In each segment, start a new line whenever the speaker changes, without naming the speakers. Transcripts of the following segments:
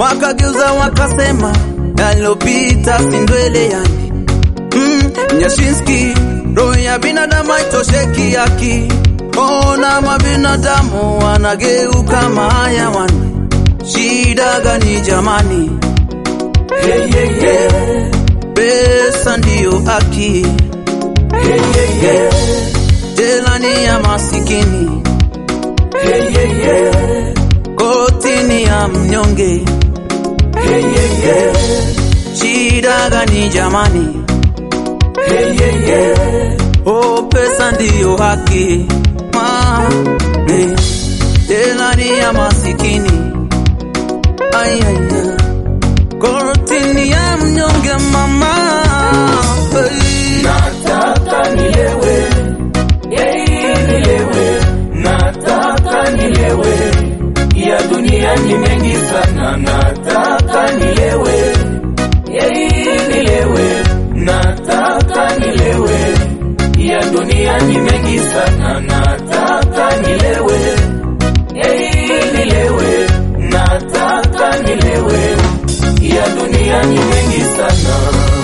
wakageuza wakasema yalopita si ndwele yani. Mm, Nyashinski, roho ya binadamu haitosheki haki. Ona mabinadamu wanageuka mahayawani, shida gani jamani? Hey, hey, hey. Pesa ndiyo haki. Hey, hey, hey. Jela ni ya masikini. Hey, hey, hey. Koti ni ya mnyonge. Hey, hey, hey. Shida gani jamani? Hey, hey, hey. Oh, pesa ndiyo haki. Ma, hey. Jela ni ya masikini. Ay, ay, ay. Koti ni ya mnyonge mama. Hey.
Nataka nilewe, yei nilewe, nataka nilewe, ya dunia ni mengi sana, nataka nilewe, yei nilewe, nataka nilewe, ya dunia ni mengi sana, nataka nilewe, yei nilewe, nataka nilewe, ya dunia ni mengi sana.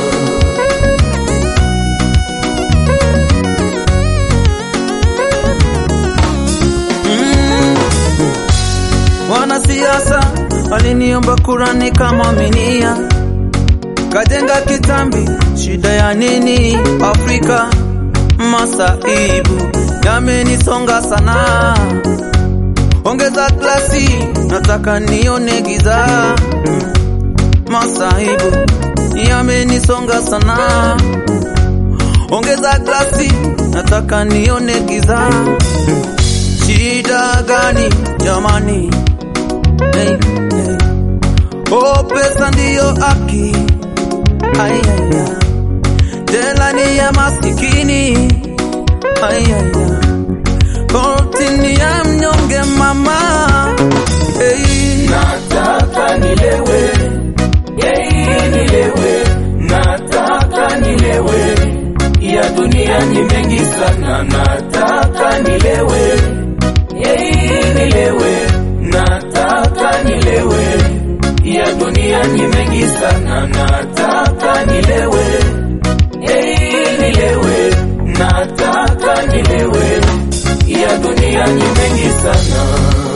Mm. Wanasiasa waliniomba kura nikamwaminia, kajenga kitambi, shida ya nini Afrika? Masaibu yamenisonga sana, ongeza glasi, nataka nione giza. Mm. Masaibu yamenisonga sana, ongeza glasi, nataka nione giza. Shida gani jamani? Hey, hey. Oh, pesa ndiyo haki. Ay, ay, ay. Jela ni ya masikini. Ay, ay, ay. Koti ni ya mnyonge mama. Hey.
Nataka nilewe, yei nilewe, nataka nilewe, ya dunia ni mengi sana, nataka nilewe, yei nilewe, nataka nilewe, ya dunia ni mengi sana, nataka nilewe, yei nilewe, nataka nilewe, ya dunia ni mengi sana.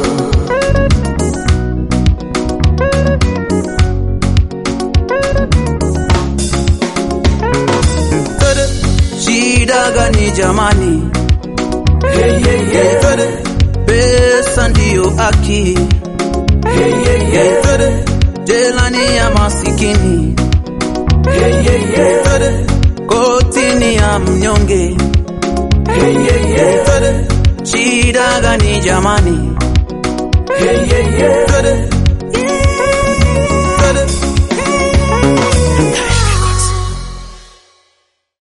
Tere. Shida gani jamani?
Hey, hey, hey.
Tere. Pesa ndiyo haki.
Hey, hey, hey.
Tere. Jela ni ya masikini.
Hey, hey, hey.
Tere. Koti ni ya mnyonge.
Hey, hey, hey.
Tere. Shida gani jamani?
Hey, hey, hey.
Tere.